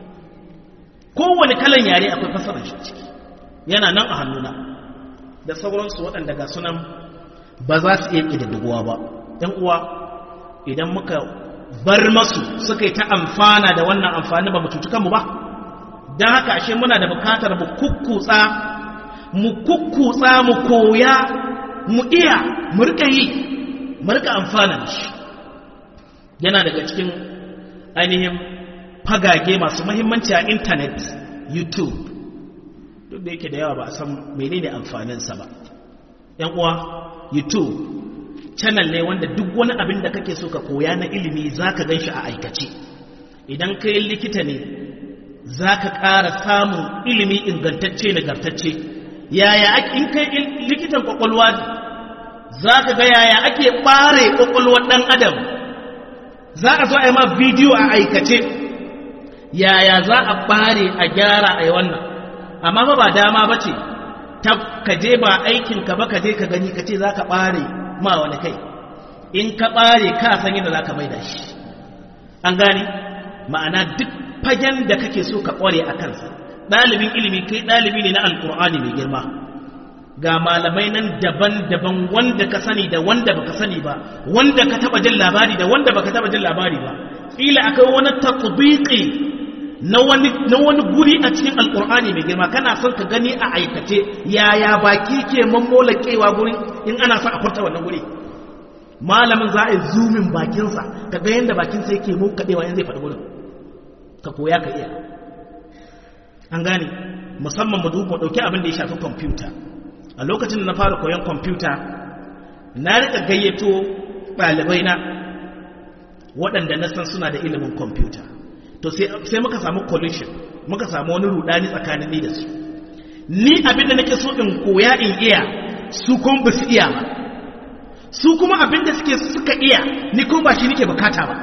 kowane kalan yare akwai fasarar shi ciki yana nan a hannuna da sauransu waɗanda ga sunan ba za su iya ƙididdigowa ba ‘yan uwa idan muka bar masu suka yi ta amfana da wannan amfani ba mu cuci kanmu ba don haka ashe muna da bukatar mu kukkutsa mu kukkutsa mu koya mu iya mu rika yi mu rika amfana da shi yana daga cikin ainihin fagage masu mahimmanci a intanet youtube duk da yake da yawa ba a san menene amfaninsa ba ‘yan uwa youtube channel ne wanda duk wani abin da kake so ka koya na ilimi za ka gan shi a aikace idan kai likita ne za ka ƙara samun ilimi ingantacce nagartacce yaya in kai likitan kwakwalwa za ka ga yaya ake ɓare kwakwalwar ɗan adam za a zo a yi ma bidiyo a aikace yaya za a ɓare a gyara a yi wannan amma ba ba dama ba ce ka je ba aikinka ba ka je ka gani ka ce za ka ɓare ma wani kai in ka ɓare ka san yadda za ka mai da shi an gane ma'ana duk fagen da kake so ka ƙware a kansa ɗalibin ilimi kai ɗalibi ne na alƙur'ani mai girma ga malamai nan daban-daban wanda ka sani da wanda baka sani ba wanda ka taɓa jin labari da wanda baka taɓa jin labari ba ƙila akwai wani tatbiqi na wani na wani guri a cikin alƙur'ani mai girma kana son ka gani a aikace yaya baki ke mammolakewa gurin in ana son a furta wannan guri malamin za a yi zumin bakinsa ka ga yadda bakinsa yake mu kaɗewa yanzu zai faɗi wurin ka koya ka iya an gane musamman mu ɗauki abin da ya shafi kwamfuta a lokacin da na fara koyon kwamfuta na rika gayyato ɗalibai na waɗanda na san suna da ilimin kwamfuta to sai muka samu collision muka samu wani rudani tsakanin ni da su ni abin da nake so in koya in iya su kuma ba su iya ba su kuma abin da suke suka iya ni kuma ba shi nake bukata ba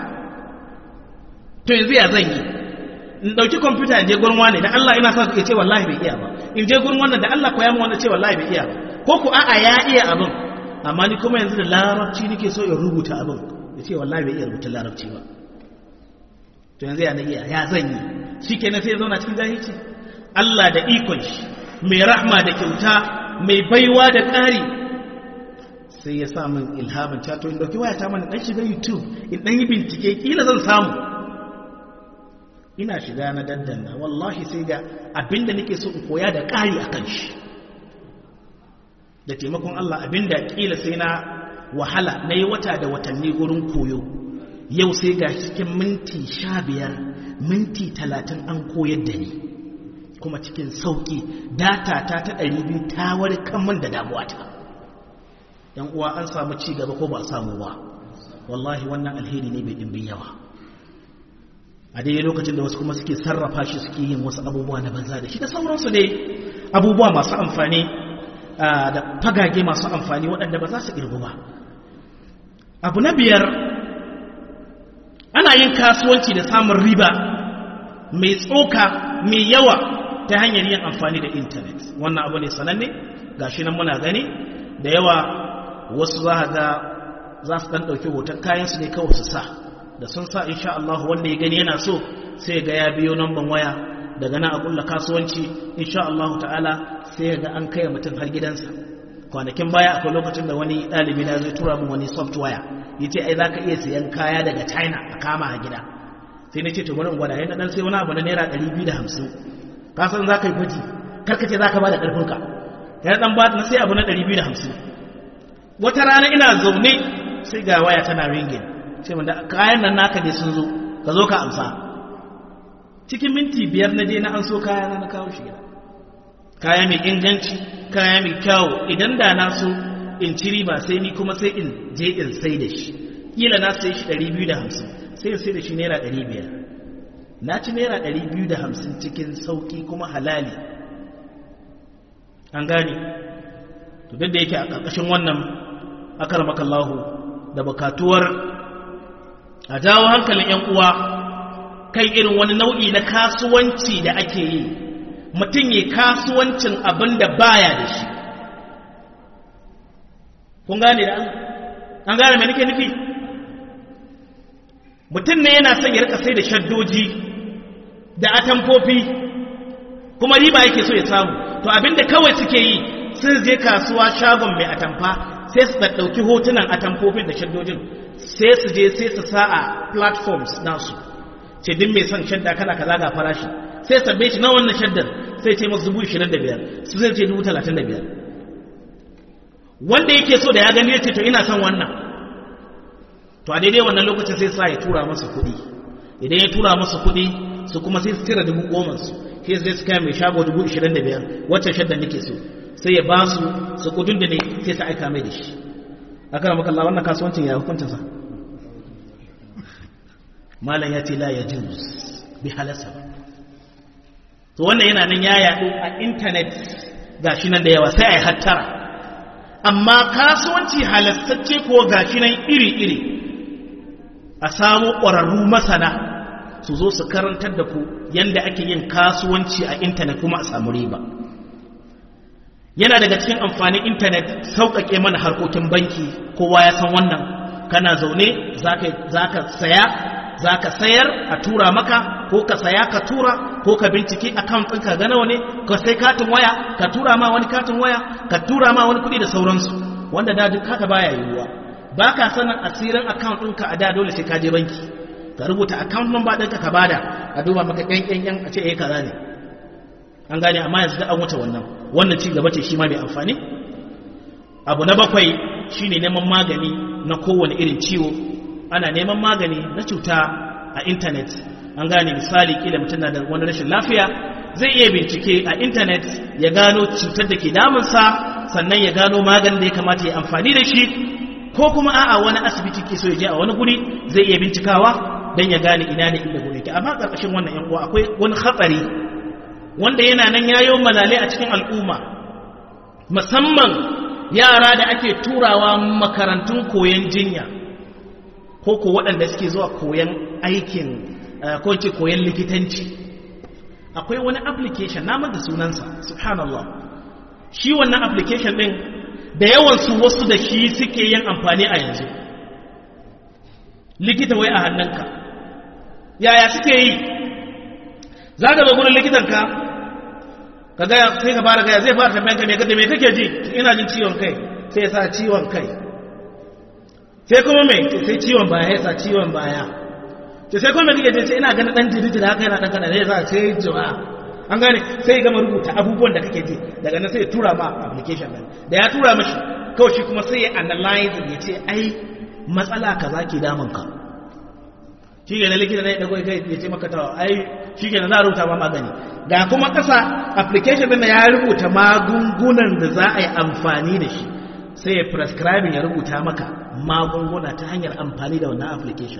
to yanzu ya zan yi in dauki kwamfuta in je gurin wani da Allah ina son ya ce wallahi bai iya ba in je gurin wannan da Allah koya mu wanda ce wallahi bai iya ba ko ku a'a ya iya abin amma ni kuma yanzu da larabci nake so in rubuta abin ya ce wallahi bai iya rubuta larabci ba to yanzu ya na iya ya zan yi shikenan sai ya zauna cikin jahilci Allah da ikon shi mai rahma da kyauta mai baiwa da ƙari sai ya sa min ilhamin cato in dauki wayata mana dan shiga youtube in dan yi bincike kila zan samu ina shiga na daddanna wallahi sai ga abinda nake so in koya da ƙari akan shi da taimakon Allah abinda kila sai na wahala na yi wata da watanni gurin koyo yau sai ga cikin minti sha biyar minti talatin an koyar da ni kuma cikin sauki data ta ta 200 ta warkar min da damuwa ta yan uwa an samu ci gaba ko ba samu ba wallahi wannan alheri ne bai dimbin yawa a daidai lokacin da wasu kuma suke sarrafa shi suke yin wasu abubuwa na banza da shi da sauransu ne abubuwa masu amfani da fagage masu amfani waɗanda ba za su irgu ba abu na biyar ana yin kasuwanci da samun riba mai tsoka mai yawa ta hanyar yin amfani da intanet wannan abu ne sananne gashi nan muna gani da yawa wasu za ga za su ɗan ɗauki hoton kayansu ne kawai su sa da sun sa insha Allah wanda ya gani yana so sai ga ya biyo namban waya daga nan a kulla kasuwanci insha Allah ta'ala sai ga an kai mutum har gidansa kwanakin baya akwai lokacin da wani ɗalibi na zai tura min wani software ya ce ai za ka iya siyan kaya daga china a kama a gida sai na ce to wani gwada yana dan sai wani abu na naira 250 ka san za ka yi gwaji karkace za ka ba da ƙarfinka yana dan ba na sai abu na 250 wata rana ina zaune sai ga waya tana ringin sai mun da kayan nan naka ne sun zo ka zo ka amsa cikin minti biyar na je na an so kaya na na kawo shi gida kaya mai inganci kaya mai kyawu idan da na so in ci riba sai ni kuma sai in je in sai da shi kila na sai shi 250 sai in sai da shi naira 500 na ci naira 250 cikin sauki kuma halali an gane to duk da yake a ƙarƙashin wannan akar makallahu da bukatuwar a jawo hankalin 'yan uwa kan irin wani nau'i na kasuwanci da ake yi mutum yi kasuwancin abin da baya da shi kun gane da an gane mai nake nufi mutum ne yana son ya rika sai da shaddoji da atamfofi kuma riba yake so ya samu to abinda kawai suke yi sun je kasuwa shagon mai atamfa sai su ɗauki hotunan atamfofin da shaddojin sai su je sai su sa a platforms nasu ce din mai son shadda kana kaza ga farashi sai sabbe shi na wannan shaddar sai ce masu dubu ishirin da biyar su zai ce dubu talatin da biyar wanda yake so da ya gani ya ce to ina son wannan to a daidai wannan lokacin sai sa ya tura masa kuɗi idan ya tura masa kuɗi su kuma sai su cire dubu goma su sai sai su kai mai shago dubu ishirin da biyar wacce shaddar nake so sai ya ba su su kudin da ne sai su aika mai da shi aka ramaka Allah wannan kasuwancin ya hukunta sa malam ya ce la ya juz bi halasa ba to wannan yana nan ya yaɗu a intanet gashi nan da yawa sai a yi hattara amma kasuwanci halastacce ko gashi nan iri-iri a samu ƙwararru masana su zo su karantar da ku yadda ake yin kasuwanci a intanet kuma a samu riba yana daga cikin amfanin intanet sauƙaƙe mana harkokin banki kowa ya san wannan kana zaune za ka saya za ka sayar a tura maka ko ka saya ka tura ko ka binciki account ɗinka ga nawa ne ka sai katin waya ka tura ma wani katin waya ka tura ma wani kuɗi da sauransu wanda da duk haka baya yiwuwa ba ka sanin asirin account ɗinka a da dole sai ka je banki ka rubuta account number ɗinka ka bada a duba maka ƙyanƙyanƙyan a ce eh kaza ne an gane amma yanzu da an wuce wannan wannan ci gaba ce shi ma mai amfani abu na bakwai shine neman magani na kowane irin ciwo ana neman magani na cuta a intanet an gane misali kila mutum na da wani rashin lafiya zai iya bincike a intanet ya gano cutar da ke damunsa sannan ya gano maganin da ya kamata ya amfani da shi ko kuma a'a wani asibiti ke so ya je a wani guri zai iya bincikawa don ya gane ina ne inda guri ke amma ƙarƙashin wannan yan uwa akwai wani hatsari wanda yana nan yayo malale a cikin al'umma musamman yara da ake turawa makarantun koyon jinya ko ko waɗanda suke zuwa koyon aikin ko ce koyon likitanci akwai wani application namun da sunansa subhanallah shi wannan application ɗin da yawansu wasu da shi suke yin amfani a yanzu likita wai a hannunka yaya suke yi za ka zo gudun likitanka ka gaya sai ka fara gaya zai fara tambayanka me kada me kake ji ina jin ciwon kai sai ya sa ciwon kai sai kuma me sai ciwon baya ya sa ciwon baya to sai kuma kake ji sai ina ganin dan jiriji da haka yana dan kana ne ya sa sai jiwa an gane sai ya gama rubuta abubuwan da kake ji daga nan sai ya tura ma application din da ya tura mashi kawai shi kuma sai ya analyze ya ce ai matsala kaza ke damun ka shi ke na likita na ya dago kai ya ce maka tawa ai shi ke na za a rubuta ma magani ga kuma ƙasa application ɗin ya rubuta magungunan da za a yi amfani da shi sai ya prescribing ya rubuta maka magunguna ta hanyar amfani da wannan application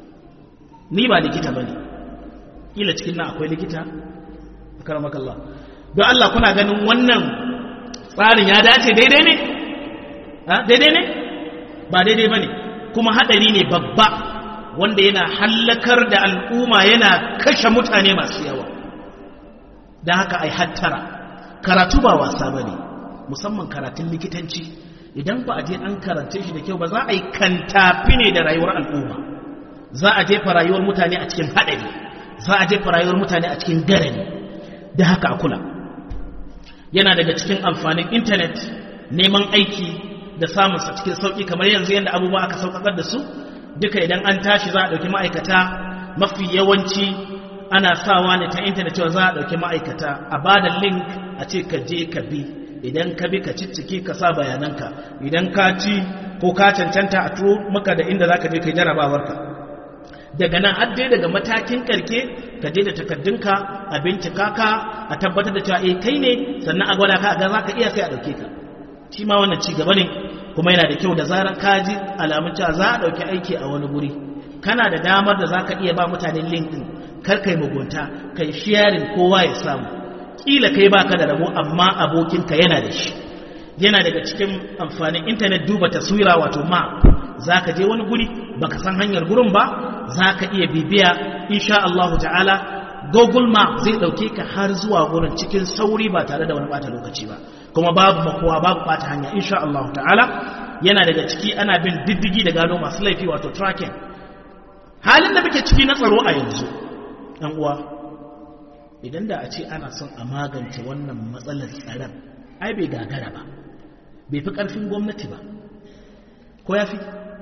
ni ba likita ba ne ƙila cikin nan akwai likita a karamakallah don Allah kuna ganin wannan tsarin ya dace daidai ne? daidai ne? ba daidai ba ne kuma haɗari ne babba wanda yana hallakar da al'umma yana kashe mutane masu yawa don haka ai hattara karatu ba wasa ba ne musamman karatun likitanci idan ba a je an karance shi da kyau ba za a yi kantafi ne da rayuwar al'umma za a jefa rayuwar mutane a cikin haɗari za a jefa rayuwar mutane a cikin garani da haka a kula yana daga cikin amfanin intanet neman aiki da samunsa cikin sauƙi kamar yanzu yadda abubuwa aka sauƙaƙar da su duka idan an tashi za a ɗauki ma'aikata mafi yawanci ana sawa ne ta intanet cewa za a ɗauki ma'aikata a ba da link a ce ka je ka bi idan ka bi ka cicciki ka sa bayananka idan ka ci ko ka cancanta a turo maka da inda za ka je ka yi jarabawarka daga nan har dai daga matakin karke ka je da takaddunka a bincika ka a tabbatar da cewa eh kai ne sannan a gwada ka ga za ka iya sai a ɗauke ka shi ma wannan ci gaba ne kuma yana da kyau da zarar ka ji alamun cewa za a ɗauki aiki a wani guri kana da damar da za ka iya ba mutane link ɗin kar kai mugunta kai sharing kowa ya samu kila kai baka da rabo amma abokinka yana da shi yana daga cikin amfanin intanet duba taswira wato map za ka je wani guri baka san hanyar gurin ba za ka iya bibiya insha Allah ta'ala google map zai ɗauke ka har zuwa gurin cikin sauri ba tare da wani bata lokaci ba kuma babu makowa babu bata hanya insha Allah ta'ala yana daga ciki ana bin diddigi da gano masu laifi wato tracking halin da muke ciki na tsaro a yanzu ɗan uwa idan da a ce ana son a magance wannan matsalar tsaron ai bai gagara ba bai fi ƙarfin gwamnati ba ko ya fi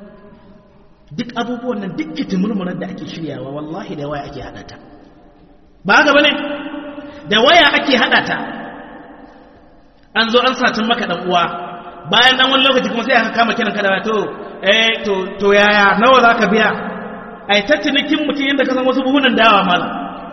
duk abubuwan nan duk kitimurmurar da ake shiryawa wallahi da waya ake haɗa ta ba haka bane da waya ake haɗa ta an zo an satin maka ɗan uwa bayan ɗan wani lokaci kuma sai aka kama kiran ka da to eh to to yaya nawa za ka biya ai ta cinikin mutum yadda ka san wasu buhunan dawa mala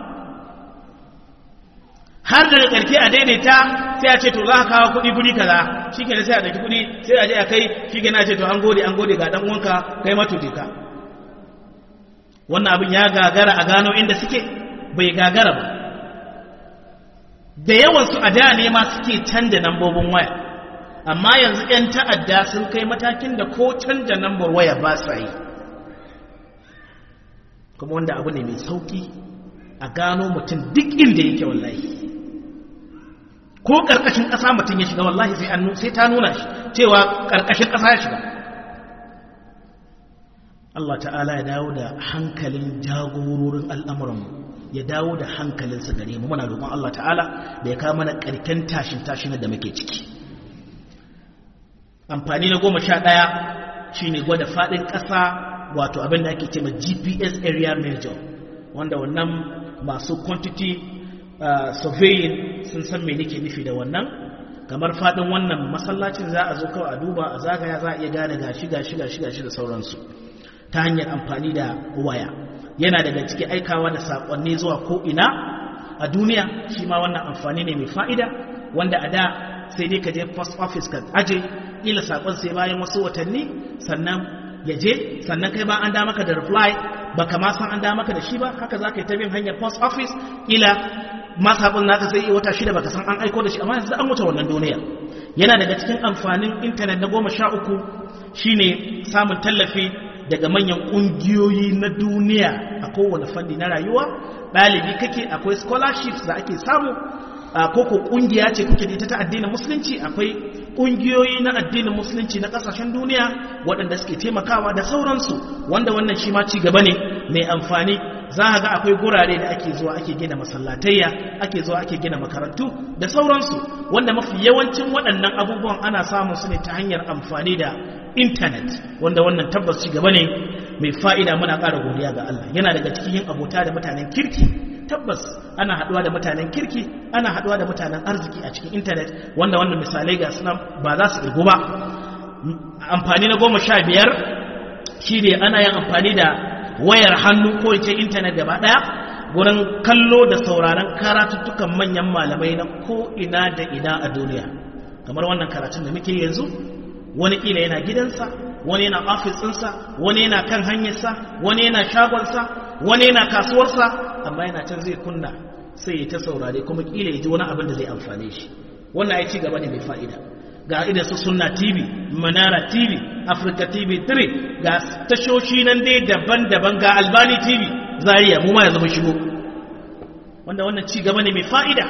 har daga ƙarfi a daidaita sai a ce to za ka kawo kuɗi guri kaza shi ke sai a ɗauki kuɗi sai a je a kai shi ke na ce to an gode an gode ga ɗan uwanka kai matuti ka wannan abin ya gagara a gano inda suke bai gagara ba da yawansu a da ne ma suke canja nambobin waya amma yanzu 'yan ta'adda sun kai matakin da ko canja nambar waya ba sa yi kuma wanda abu ne mai sauki a gano mutum duk inda yake wallahi ko ƙarƙashin ƙasa mutum ya shiga wallahi sai an sai ta nuna shi cewa ƙarƙashin ƙasa ya shiga Allah ta'ala ya dawo da hankalin jagororin al'amuranmu ya dawo da hankalinsa gare mu muna roƙon Allah ta'ala da ya kawo mana ƙarken tashin tashin da muke ciki amfani na goma sha ɗaya shine gwada faɗin ƙasa wato abin da ake ce ma GPS area major wanda wannan masu quantity uh, surveying sun san me nake nufi da wannan kamar fadin wannan masallacin za a zo kawai a duba a zagaya za a iya gane gashi gashi gashi gashi da sauransu ta hanyar amfani da waya yana daga ciki aikawa da sakonni zuwa ko ina a duniya shi ma wannan amfani ne mai fa'ida wanda a da sai dai ka je post office ka aje ila sakon sai bayan wasu watanni sannan ya je sannan kai ba an da maka da reply baka ma san an da maka da shi ba haka za ka yi ta bin hanyar post office ila ma sabon naka sai yi wata shida baka san an aiko da shi amma yanzu an wuce wannan duniya yana daga cikin amfanin intanet na goma sha uku shine samun tallafi daga manyan ƙungiyoyi na duniya a kowane fanni na rayuwa ɗalibi kake akwai scholarships da ake samu ko ko ƙungiya ce kuke da ita ta addinin musulunci akwai ƙungiyoyi na addinin musulunci na ƙasashen duniya waɗanda suke taimakawa da sauransu wanda wannan shi ma ci gaba ne mai amfani za a ga akwai gurare da ake zuwa ake gina masallatayya ake zuwa ake gina makarantu da sauransu wanda mafi yawancin waɗannan abubuwan ana samun su ne ta hanyar amfani da intanet wanda wannan tabbas ci gaba ne mai fa'ida muna ƙara godiya ga Allah yana daga cikin yin abota da mutanen kirki tabbas ana haɗuwa da mutanen kirki ana haɗuwa da mutanen arziki a cikin intanet wanda wannan misalai ga suna ba za su ɗigo ba amfani na goma sha biyar shi ne ana yin amfani da wayar hannu ko ce intanet gaba daya gurin kallo da sauraron karatuttukan manyan malamai na ko ina da ina a duniya kamar wannan karatun da muke yanzu wani kila yana gidansa wani yana ofis ɗinsa wani yana kan hanyarsa wani yana shagonsa wani yana kasuwarsa amma yana can zai kunna sai ya ta saurare kuma kila ya ji wani abin da zai amfane shi wannan ya ci gaba ne mai fa'ida ga idan su sunna tv manara tv africa tv 3 ga tashoshi nan dai daban-daban ga albani tv zariya mu ma ya zama shigo wanda wannan ci gaba ne mai fa'ida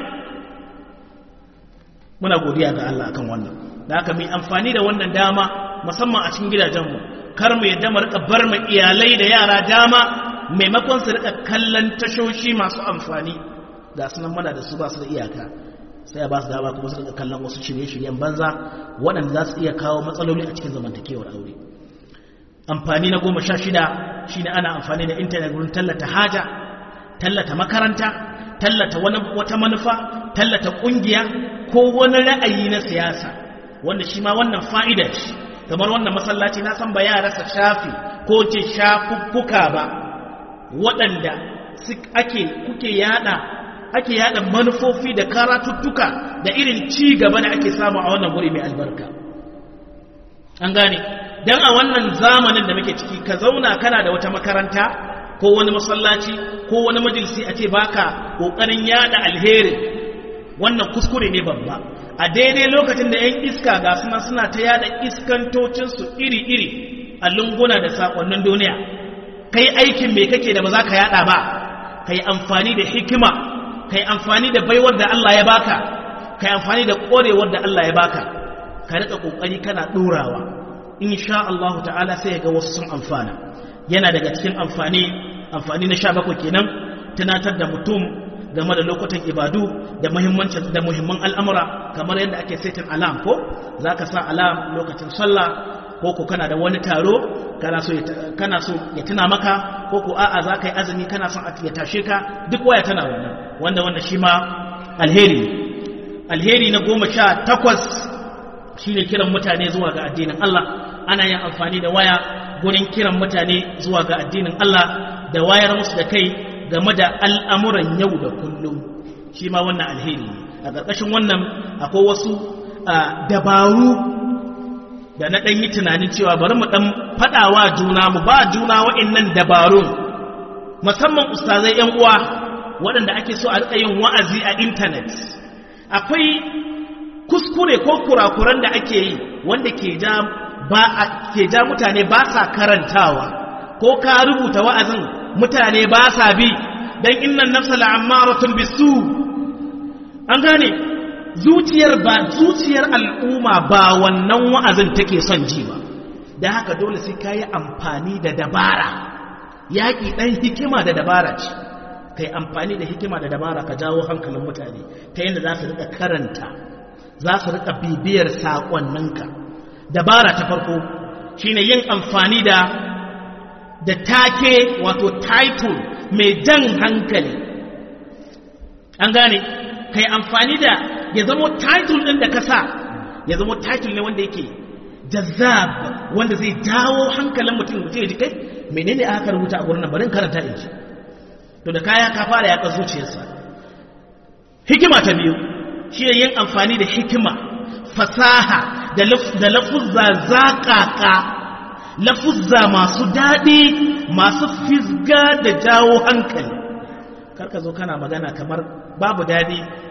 muna godiya ga Allah akan wannan da haka mai amfani da wannan dama musamman a cikin gidajenmu kar mu yadda mu rika bar mu iyalai da yara dama maimakon su rika kallon tashoshi masu amfani ga sunan mana da su ba su da iyaka sai ba su dama kuma su rika kallon wasu shirye-shiryen banza waɗanda za su iya kawo matsaloli a cikin zamantakewar aure amfani na goma sha shida shine ana amfani da intanet wurin tallata haja tallata makaranta tallata wata manufa tallata ƙungiya ko wani ra'ayi na siyasa wanda shi ma wannan fa'ida shi kamar wannan masallaci na san ba ya rasa shafi ko ce shafuffuka ba waɗanda ake kuke yada ake yada manufofi da karatuttuka da irin ci gaba da ake samu a wannan guri mai albarka an gane dan a wannan zamanin da muke ciki ka zauna kana da wata makaranta ko wani masallaci ko wani majalisi a ce baka kokarin yada alheri wannan kuskure ne babba a daidai lokacin da 'yan iska ga suna suna ta yada iskantocinsu iri-iri a lunguna da sakonnin duniya kai aikin mai kake da ba za ka yada ba ka yi amfani da hikima ka yi amfani da baiwar da Allah ya baka ka yi amfani da korewar da Allah ya baka ka rika kokari kana ɗorawa insha Allah ta'ala sai ga wasu sun amfana yana daga cikin amfani amfani na sha bakwai kenan tunatar da mutum game da lokutan ibadu da muhimmancin da muhimman al'amura kamar yadda ake setin alam ko za ka sa alam lokacin sallah ko ko kana da wani taro kana so kana so ya tuna maka ko ko a'a za ka yi azumi kana son ya tashe ka duk waya tana wannan wanda wannan shi ma alheri alheri na goma sha takwas shine kiran mutane zuwa ga addinin Allah ana yin amfani da waya gurin kiran mutane zuwa ga addinin Allah da wayar musu da kai game da al'amuran yau da kullum shi ma wannan alheri a ƙarƙashin wannan akwai wasu dabaru da na ɗan yi tunanin cewa bari mu ɗan faɗawa juna mu ba juna wa'innan dabarun musamman ustazai ‘yan uwa waɗanda ake so a riƙa yin wa'azi a intanet akwai kuskure ko kurakuran da ake yi wanda ke ja ba ke ja mutane ba sa karantawa ko ka rubuta wa'azin mutane ba sa bi dan innan nafsa la'ammaratun bisu an gane zuciyar ba zuciyar al'umma ba wannan wa'azin take son ji ba da haka dole sai kayi amfani da dabara yaƙi ɗan hikima da dabara ce kai amfani da hikima da dabara ka jawo hankalin mutane ta yadda za su rika karanta za su rika bibiyar saƙonninka dabara ta farko shine yin amfani da da take wato title mai jan hankali an gane kai amfani da ya zama title ɗin da ka sa ya zama title ne wanda yake jazzab wanda zai jawo hankalin mutum mutum ya ji kai menene aka rubuta a gurin nan barin karanta in ji to da kaya ka fara yaƙar zuciyarsa hikima ta biyu shi yin amfani da hikima fasaha da lafuzza zaƙaƙa lafuzza masu daɗi masu fisga da jawo hankali karka zo kana magana kamar babu daɗi